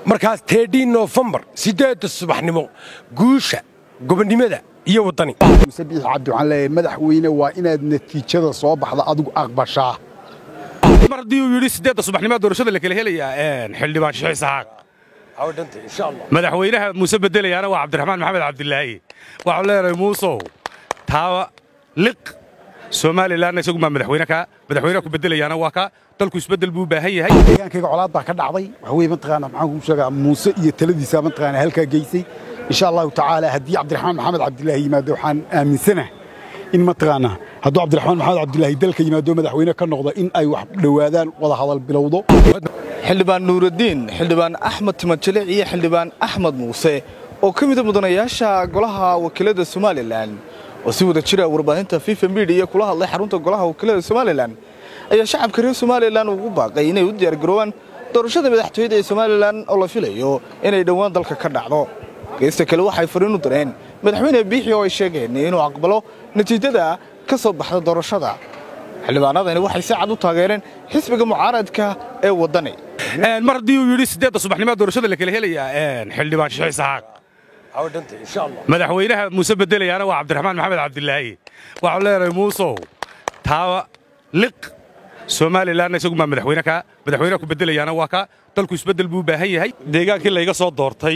markaas teedhii noofembar siddeedda subaxnimo guusha gobonnimada iyo waddani muse biixi cabdi waxaan leeyahay madaxweyne waa inaad natiijada soo baxda adigu aqbashaa mar haddii uu yidhi siddeedda subaxnimaa doorashada la kala helayaa xildhibaan sheekh isaxaaq madaxweynaha muuse bedelayaana waa cabdiraxmaan maxamed cabdilaahi waxaan leenahay muusow taaba liq somalilanna isagu maa madaxweyne kaa madaxweynaha ku bedelayaana waa kaa dalku isbeddel buu u baahan yahay deegaankayga colaad baa ka dhacday waxa weye mataqaana maxaan kuu sheegaa muuse iyo taladiisa mataqaana halkaa geysay insha allahu tacaala haddii cabdiraxmaan maxamed cabdilaahi yimaado waxaan aaminsanahay in mataqaana hadduu cabdiraxmaan maxamed cabdilaahi dalka yimaado madaxweyne ka noqdo in ay wax dhowaadaan wada hadal bilowdo xildhibaan nuuraddiin xildhibaan axmed timajilic iyo xildhibaan axmed muuse oo ka mida mudanayaasha golaha wakiilada somalilan oo si wada jira warbaahinta fifa midiya kula hadlay xarunta golaha wakiilada somalilan ayaa shacabka reer somalilan ugu baaqay inay u diyaargaroobaan doorashada madaxtooyada ee somalilan oo la filayo inay dhowaan dalka ka dhacdo geesta kale waxay fariin u direen madaxweyne biixi oo ay sheegeen inuu aqbalo natiijada ka soo baxda doorashada xildhibaanadani waxay si cad u taageereen xisbiga mucaaradka ee waddani mar haddii uu yidhi siddeedda subaxnimaa doorashada la kala helayaa xildhibaan sheekh isaxaaq madaxweynaha muuse bedelayaana waa cabdiraxmaan maxamed cabdilaahi waxaan leenahay muusow taaba liq somalilanna isagu maa madaxweyne kaa madaxweynaha ku bedelayaana waa kaa dalku isbeddel buu u baahan yahay deegaankii layga soo doortay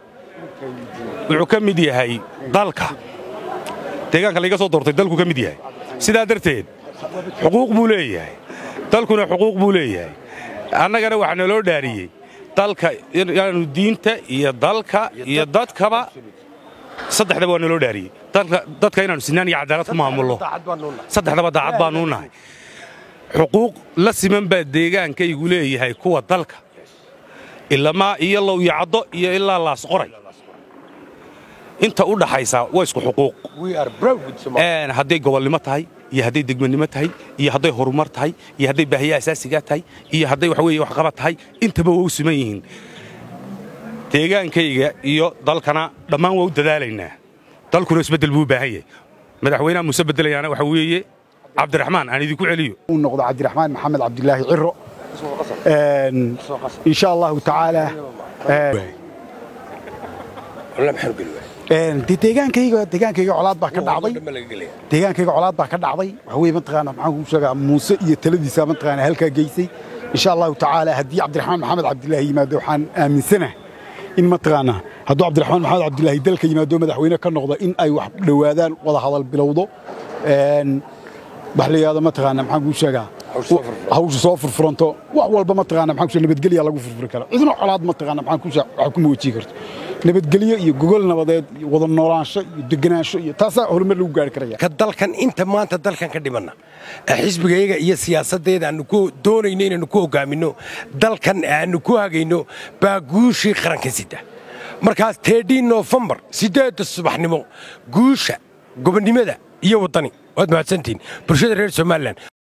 wuxuu ka mid yahay dalka deegaanka layga soo doortay dalku ka mid yahay sidaa darteed xuquuq buu leeyahay dalkuna xuquuq buu leeyahay annagana waxaa naloo dhaariyey dalka inaanu diinta iyo dalka iyo dadkaba saddexdaba waa naloo dhaariyey dadka inaanu sinaan iyo cadaalad ku maamulno saddexdaba daacad baanuu nahay xuquuq la siman baa deegaankaygu leeyahay kuwa dalka ilamaa iyo low iyo caddo iyo ilaa laas qoray inta u dhaxaysa waa isku xuquuq hadday gobolnimo tahay iyo hadday degmanimo tahay iyo hadday horumar tahay iyo hadday baahiya asaasigaa tahay iyo hadday waxa weeye waxqabad tahay intaba waa u siman yihiin deegaankayga iyo dalkana dhammaan waa u dadaalaynaa dalkuna isbeddel buu u baahan yahay madaxweynaha muuse bedelayaana waxa weeye cabdiraxmaan aan idinku celiyo uu noqdo cabdiraxmaan maxamed cabdilaahi ciro insha allahu tacaala de deegaankayga deegaankayga colaad baa ka dhacday deegaankayga colaad baa ka dhacday waxa weye mataqaana maxaan kuu sheegaa muuse iyo taladiisa mataqaana halkaa geysay insha allahu tacaala haddii cabdiraxmaan maxamed cabdilaahi yimaado waxaan aaminsanahay in mataqaana hadduu cabdiraxmaan maxamed cabdilaahi dalka yimaado madaxweyne ka noqdo in ay wax dhowaadaan wada hadal bilowdo wax la yidhahdo mataqaana maxaan kuu sheegaa hawsha soo furfuranto wax walba mataqaana maxaan kuu nabadgelya lagu furfuri kara cidna colaad mataqaana maxaan kuu sheegaa wax kuma wajihi karto nabadgelyo iyo gogol nabadeed iyo wada noolaansho iyo deganaansho iyo taasaa horumar lagu gaari karaya ka dalkan inta maanta dalkan ka dhimanna xisbigayga iyo siyaasaddeeda aanu ku doonayno inaannu ku hogaaminno dalkan aanu ku hagayno baa guushii qaranka sida markaas teedhii noofembar siddeedda subaxnimo guusha gobonnimada iyo waddani waad mahadsantihiin bulshada reer somalilan